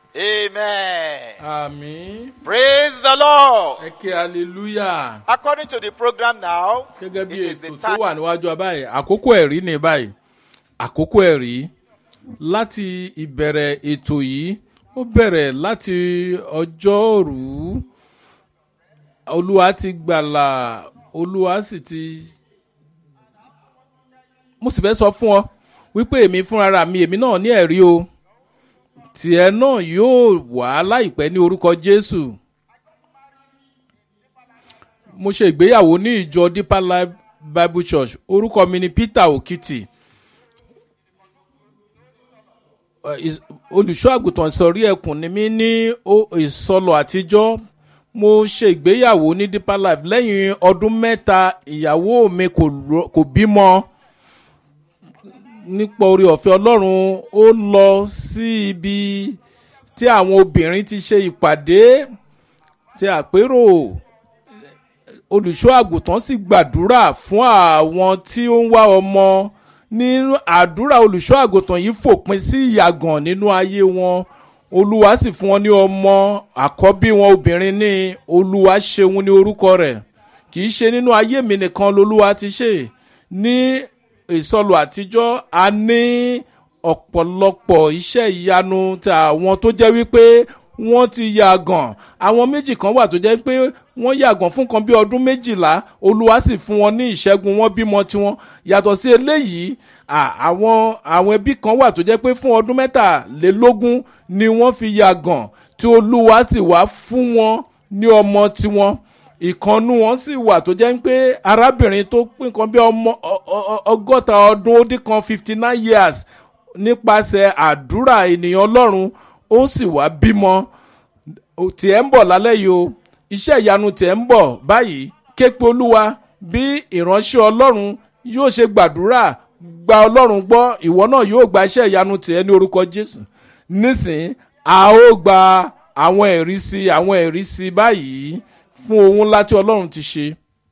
Amen. àmín Praise the Lord. ẹ ké hallelujah According to the program now, gẹ́gẹ́ bí it is the ètò tó time. wà níwájú wa báyìí àkókò ẹ̀rí ni báyìí àkókò ẹ̀rí láti ìbẹ̀rẹ̀ ètò yìí ó bẹ̀rẹ̀ láti ọjọ́rú olúwa ti gbàlà olúwa sì ti mo sì fẹ́ sọ fún ọ wípé èmi fúnra mi èmi náà ní ẹ̀rí o tìẹ náà yóò wá láìpẹ́ ní orúkọ jésù mo ṣe ìgbéyàwó ní ìjọ deeper life bible church orúkọ mi ni peter okiti Eh, is- olùṣọ́ àgùntàn ìsọ̀rí ẹkùn ni mí ní o- ìsọlọ àtijọ́ mo ṣe ìgbéyàwó ní deeper life lẹ́yìn ọdún mẹ́ta ìyàwó mi kò ro- kò bímọ nípa orí ọ̀fẹ́ ọlọ́run ó lọ sí ibi tí àwọn obìnrin ti ṣe ìpàdé tí àpérò olùṣọ́ àgùntàn sì gbàdúrà fún àwọn tí ó ń wá ọmọ nínú àdúrà olùṣọ́ àgùntàn yìí fòpin sí ìyàgàn nínú ayé wọn olúwa sì fún wọn ní ọmọ àkọ́bí wọn obìnrin ní olúwa ṣeun ní orúkọ rẹ̀ kì í ṣe nínú ayé mi nìkan lolúwa ti ṣe ní ìsọlù àtijọ́ a ní ọ̀pọ̀lọpọ̀ iṣẹ́ ìyanu tí àwọn tó jẹ́ wípé wọ́n ti yàgàn àwọn méjì kan wà tó jẹ́ pé wọ́n yàgàn fún kan bí ọdún méjìlá olúwa sì fún wọn ní ìṣẹ́gun wọn bímọ tiwọn yàtọ̀ sí eléyìí à- àwọn àwọn ẹbí kan wà tó jẹ́ pé fún ọdún mẹ́tàlélógún ni wọ́n fi yàgàn tí olúwa sì wá fún wọn ní ọmọ tiwọn ìkànnú wọn sì wà tó jẹ́ pé arábìnrin tó pín nǹkan bí ọmọ ọ- ọ- ọgọ́ta ọdún ó dín kan fifty nine years nípasẹ̀ àdúrà ènìyàn ọlọ́run ó sì wá bímọ Ó- tiẹ̀ ń bọ̀ lálẹ́ yìí o iṣẹ́ ìyanu tiẹ̀ ń bọ̀ báyìí képe olúwa bí ìránṣẹ́ ọlọ́run yóò ṣe gbàdúrà gba ọlọ́run gbọ́ ìwọ náà yóò gba iṣẹ́ ìyanu tiẹ̀ ní orúkọ jésù nísìn a ó gba àwọn ẹ̀rí sí àwọn ẹ̀rí sí báyìí fún ohun ńlá tí ọlọ́run ti ṣe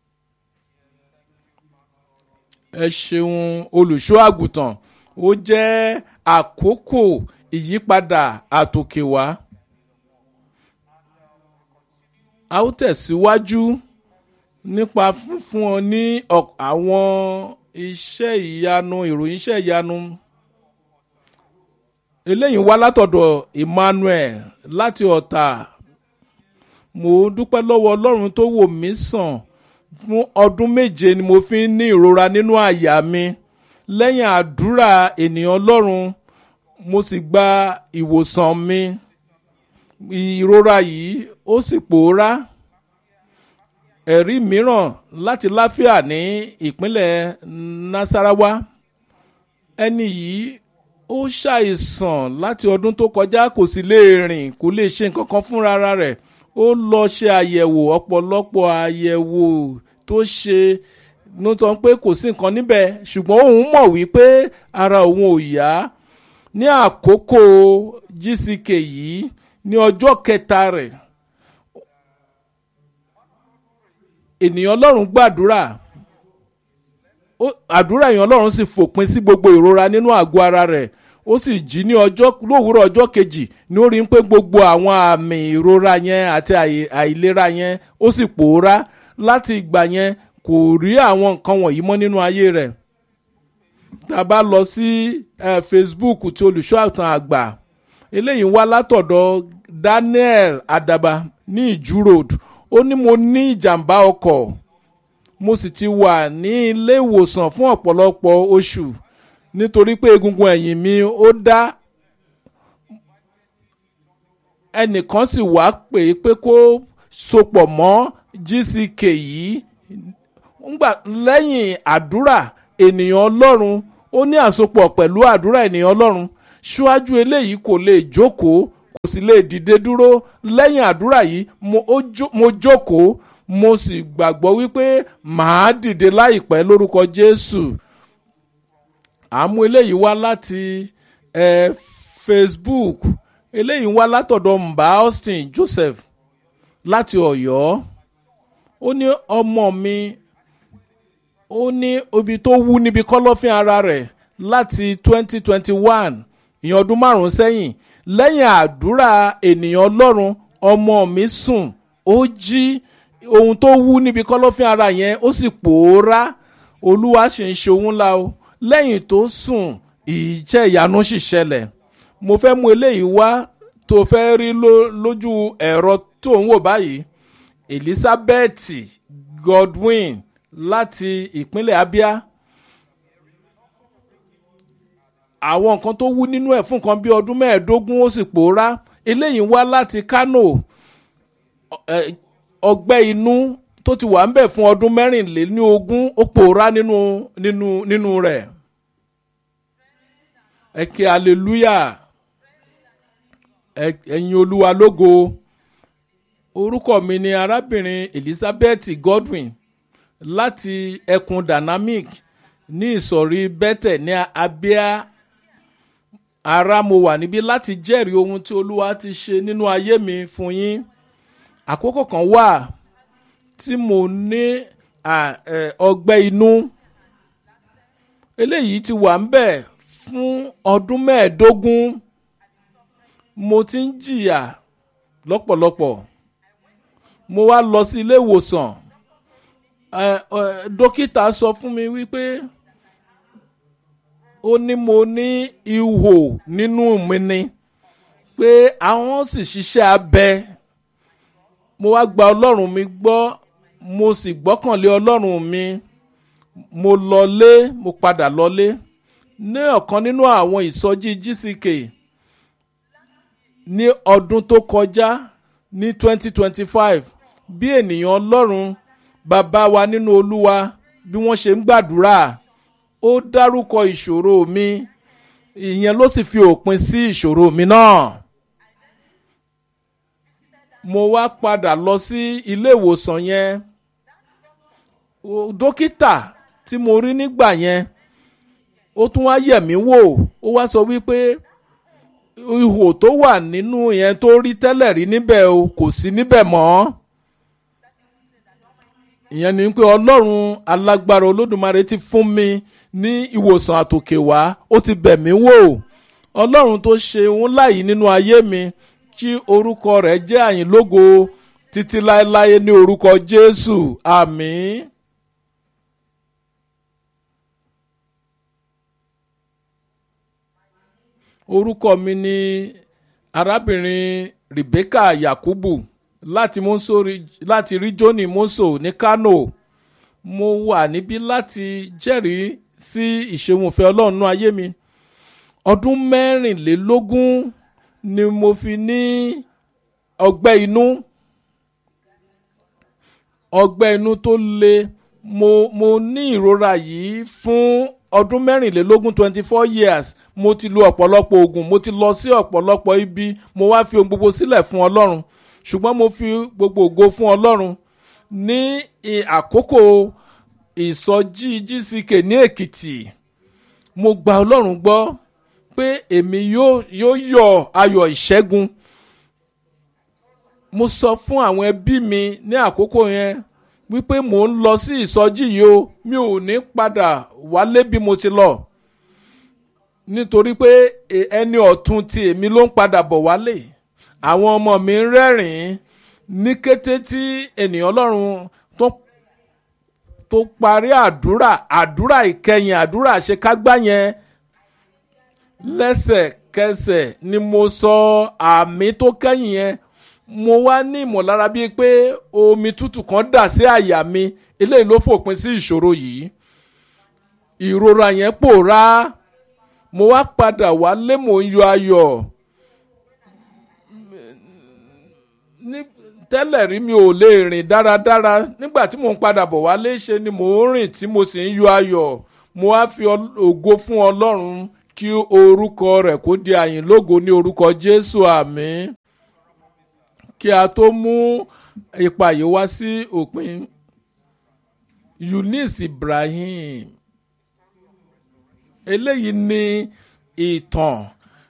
ẹ ṣeun olùṣọ́ àgùntàn ó jẹ́ àkókò ìyípadà àtòkèwá a ó tẹ̀síwájú nípa fífún ọ ní ọ- àwọn iṣẹ́ ìyanu ìròyìn iṣẹ́ ìyanu eléyìí wá látọ̀dọ̀ emmanuel láti ọ̀tà mo dúpẹ́ lọ́wọ́ ọlọ́run tó wò mí sàn fún ọdún méje ni mo fi ń ní ìrora nínú àyà mi lẹ́yìn àdúrà ènìyàn ọlọ́run mo sì gba ìwòsàn mi ìrora yìí ó sì pòórá ẹ̀rí mìíràn láti láfíà ní ìpínlẹ̀ nasarawa ẹni yìí ó ṣàìsàn láti ọdún tó kọjá kò sì lè rìn kò lè ṣe nǹkan kan fúnra rẹ̀ ó lọ ṣe àyẹ̀wò ọ̀pọ̀lọpọ̀ àyẹ̀wò tó ṣe ló sọ pé kò sí nǹkan níbẹ̀ ṣùgbọ́n òun mọ̀ wípé ara òun ò yá ní àkókò gck yìí ní ọjọ́ kẹta rẹ̀ ènìyàn ọlọ́run gbàdúrà ó- àdúrà èèyàn ọlọ́run sì fòpin sí gbogbo ìrora nínú àgọ́ ara rẹ̀ ó sì jí ní ọjọ́ lówùúrọ̀ ọjọ́ kejì ní ó rí i pé gbogbo àwọn àmì ìrora yẹn àti àì- àìlera yẹn ó sì pòórá láti ìgbà yẹn kò rí àwọn nǹkan wọ̀nyí mọ́ nínú ayé rẹ̀ tá a bá lọ sí eh, facebook tí olùṣọ́ àtàn àgbà eléyìí wá látọ̀dọ̀ daniel adaba ní ìjú road ó ní mo ní ìjàmbá ọkọ̀ mo sì ti wà ní ilé ìwòsàn fún ọ̀pọ̀lọpọ̀ oṣù nítorí pé egungun ẹ̀yìn mi ó dá ẹnìkan sì wá pè é pé kó sopọ̀ mọ́ gck yìí ngbà lẹ́yìn àdúrà ènìyàn ọlọ́run ó ní àsopọ̀ pẹ̀lú àdúrà ènìyàn ọlọ́run ṣíwájú eléyìí kò lè jókòó kò sì lè dìde dúró lẹ́yìn àdúrà yìí mo ó jó- mo jókòó mo sì gbàgbọ́ wípé màá dìde láìpẹ́ lórúkọ jésù àmú eléyìí wá láti eh, facebook eléyìí wá látọ̀dọ̀ mba austin joseph láti ọ̀yọ́ ó ní ọmọ mi ó ní ibi tó wú níbi kọ́lọ́fín ara rẹ̀ láti twenty twenty one ìyẹn ọdún márùn-ún sẹ́yìn lẹ́yìn àdúrà ènìyàn ọlọ́run ọmọ mi sùn ó jí ohun tó wú níbi kọ́lọ́fín ara yẹn ó sì pòórá olúwa sì ń ṣe ohun ńlá o lẹ́yìn tó sùn ìjẹ́ ìyanu sì ṣẹlẹ̀ mo fẹ́ mú eléyìí wá tó fẹ́ rí lójú ẹ̀rọ tó ń wò báyìí elizabeth godwin láti ìpínlẹ̀ abia àwọn nǹkan tó wú nínú ẹ̀ fún nǹkan bí ọdún mẹ́ẹ̀ẹ́dógún ó sì pòórá eléyìí wá láti kano ọgbẹ́ inú tó ti wà ń bẹ̀ fún ọdún mẹ́rìnlélógún ó pòórá nínú nínú nínú rẹ̀ ẹ kí hallelujah ẹ̀yin olúwa lógo orúkọ mi ni arábìnrin elizabeth godwin láti ẹkùn dynamic ní ìsọ̀rí bẹ́tẹ̀ ní abia ara mo wà níbí láti jẹ́rìí ohun tí olúwa ti ṣe nínú ayé mi fún yín àkókò kan wà tí mo ní ọgbẹ́ inú eléyìí ti wà ń bẹ̀ fún ọdún mẹ́ẹ̀ẹ́dógún mo ti ń jìyà lọ́pọ̀lọpọ̀ mo wá lọ sí ilé ìwòsàn dókítà sọ fún mi wípé ó ní mo ní ihò nínú mi ni pé àwọn sì ṣiṣẹ́ abẹ mo wá gba ọlọ́run mi gbọ́ mo sì gbọ́kànlé ọlọ́run mi mo lọlé mo padà lọlé ní ọ̀kan nínú àwọn ìsọjí gck ní ọdún tó kọjá ní twenty twenty five bí ènìyàn ọlọ́run bàbá wa nínú olúwa bí wọ́n ṣe ń gbàdúrà ó dárúkọ ìṣòro mi ìyẹn ló sì fi òpin sí ìṣòro mi náà mo wá padà lọ sí ilé ìwòsàn yẹn dókítà tí mo rí nígbà yẹn ó tún wá yẹ̀ mí wò ó wá sọ wípé ihò tó wà nínú yẹn tó rí tẹ́lẹ̀ rí níbẹ̀ o kò sí níbẹ̀ mọ́ ìyẹn ni pé ọlọ́run alágbára olódùmarè ti fún mi ní ìwòsàn àtòkè wá ó ti bẹ̀ mí wò ọlọ́run tó ṣe òun láyìí nínú ayé mi kí orúkọ rẹ̀ jẹ́ àyìnlógo títí láéláé ní orúkọ jésù àmín. orúkọ mi ni arábìnrin rebecca yakubu láti monsori láti ríjónì moso ní kano mo wà níbí láti jẹ́rìí sí ìṣeunfẹ́ ọlọ́run nú ayé mi ọdún mẹ́rìnlélógún ni mo fi ní ọgbẹ́ inú ọgbẹ́ inú tó le mo mo ní ìrora yìí fún ọdún mẹ́rìnlélógún twenty four years mo ti lo ọ̀pọ̀lọpọ̀ oògùn mo ti lọ sí ọ̀pọ̀lọpọ̀ ibi mo wá fi ohun gbogbo sílẹ̀ fún ọlọ́run ṣùgbọ́n mo fi gbogbo ògo fún ọlọ́run ní àkókò ìsọjí gck ní èkìtì mo gba ọlọ́run gbọ́ pé èmi yóò yóò yọ ayọ̀ ìṣẹ́gun mo sọ fún àwọn ẹbí mi ní àkókò yẹn wípé mò ń lọ sí ìsọjí yìí o mi ò ní padà wálé bí mo ti lọ nítorí pé ẹni ọ̀tún ti èmi ló ń padà bọ̀ wálé àwọn ọmọ mi ń rẹ́rìn-ín ní kété tí ènìyàn ọlọ́run tó tó parí àdúrà àdúrà ìkẹyìn àdúrà àṣekágbá yẹn lẹ́sẹ̀kẹsẹ̀ ni mo sọ àmì tó kẹ́yìn yẹn mo wá ní ìmọ̀lára bíi pé omi tútù kan dà sí àyà mi eléyìí ló fòpin sí ìṣòro yìí ìrora yẹn pòórá mo wá padà wálé mò ń yọ ayọ̀ ní tẹ́lẹ̀ rí mi ò lè rìn dáradára nígbà tí mò ń padà bọ̀ wálé ṣe ni mò ń rìn tí mo sì ń yọ ayọ̀ mo wá fi ògo fún ọlọ́run kí orúkọ rẹ̀ kó di àyìn lógo ní orúkọ jésù àmín kí a tó mú ipa yìí wá sí òpin eunice ibrahim eléyìí ni ìtàn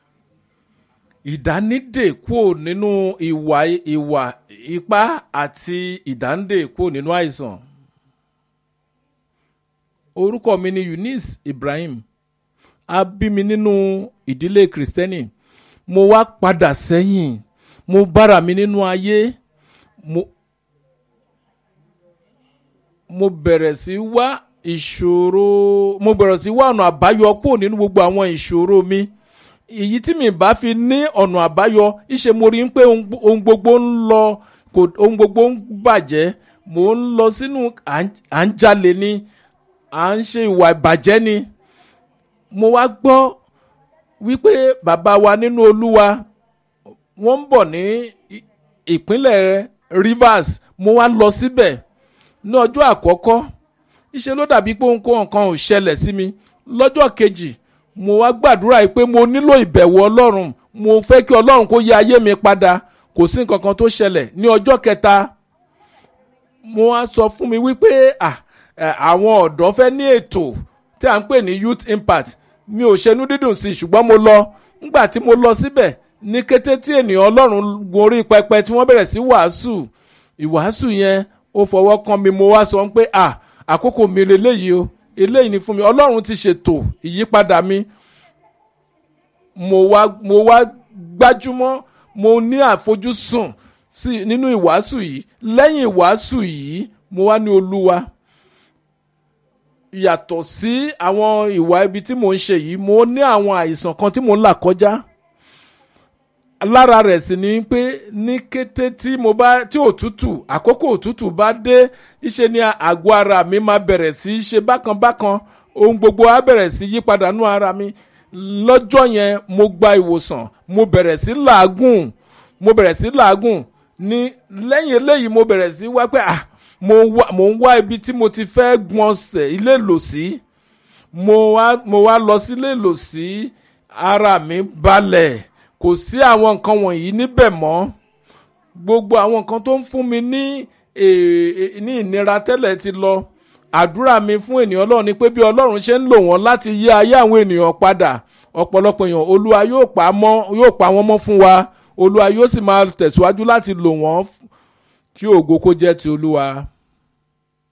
ìdánidè kúrò nínú ìwà ìwà ipá àti ìdáǹdè kúrò nínú àìsàn orúkọ mi ni eunice ibrahim a bí mi nínú ìdílé kristẹni mo wá padà sẹ́yìn mo bára mi nínú ayé mo mo bẹ̀rẹ̀ sí wá ìṣòro mo bẹ̀rẹ̀ sí wá ọ̀nà àbáyọ kúrò nínú gbogbo àwọn ìṣòro mi èyí tí mi bá fi ní ọ̀nà àbáyọ ìṣe mo rí pé ohun gbogbo ń lọ kò ohun gbogbo ń bàjẹ́ mò ń lọ sínú à ń jalè ni à ń ṣe ìwà ìbàjẹ́ ni mo wá gbọ́ wípé bàbá wa nínú olúwa wọ́n ń bọ̀ ní ìpínlẹ̀ Rivers mo wá lọ síbẹ̀ ní ọjọ́ àkọ́kọ́ ìṣe ló dàbí pé ohun kan ò ṣẹlẹ̀ sí mi lọ́jọ́ kejì mo wá gbàdúrà yìí pé mo nílò ìbẹ̀wò ọlọ́run mo fẹ́ kí ọlọ́run kó yẹ ayé mi padà kò sí nǹkan kan tó ṣẹlẹ̀ ní ọjọ́ kẹta mo wá sọ fún mi wípé àwọn ọ̀dọ́ fẹ́ ní ètò tí à ń pè ní youth impact mi ò ṣenú dídùn sí i ṣùgbọ́n mo lọ nígbà tí mo lọ síbẹ̀ ní kété tí ènìyàn ọlọ́run gorí pẹpẹ tí wọ́n bẹ̀rẹ̀ sí wàásù ìwàásù yẹn ó fọwọ́ kan mi mo wá sọ pé à àkókò mi lélẹ́yìí o eléyìí ni fún mi ọlọ́run ti ṣètò ìyípadà mi mo wá mo wá gbájúmọ́ mo ní àfojúsùn sí nínú ìwàásù yìí lẹ́yìn ìwàásù yìí mo wá ní olúwa yàtọ̀ sí àwọn ìwà ibi tí mò ń ṣe yìí mo ní àwọn àìsàn kan tí mò ń là kọjá lára rẹ̀ sì ni pé ní kété tí mo bá tí òtútù àkókò òtútù bá dé ìṣe ni àgọ́ ara mi máa bẹ̀rẹ̀ sí í ṣe bákan bákan ohun gbogbo á bẹ̀rẹ̀ sí yí padà nú ara mi lọ́jọ́ yẹn mo gba ìwòsàn mo bẹ̀rẹ̀ sí làágùn mo bẹ̀rẹ̀ sí làágùn ní lẹ́yìn eléyìí mo bẹ̀rẹ̀ sí wá pé ah mo ń wá ibi tí mo ti fẹ́ gbọ̀nsẹ̀ ilé ìlòsí mo wá mo wá lọ sí ilé ìlòsí ara mi balẹ̀ kò sí àwọn nǹkan wọ̀nyí níbẹ̀ mọ́ gbogbo àwọn nǹkan tó ń fún mi ní ní ìnira tẹ́lẹ̀ ti lọ àdúrà mi fún ènìyàn ọlọ́run ni pé bí ọlọ́run ṣe ń lò wọ́n láti yí ayé àwọn ènìyàn padà ọ̀pọ̀lọpọ̀ èèyàn olúwa yóò pa mọ́ yóò pa wọ́n mọ́ fún wa olúwa yóò sì máa tẹ̀síwájú láti lò wọ́n kí ògo kó jẹ́ ti olúwa.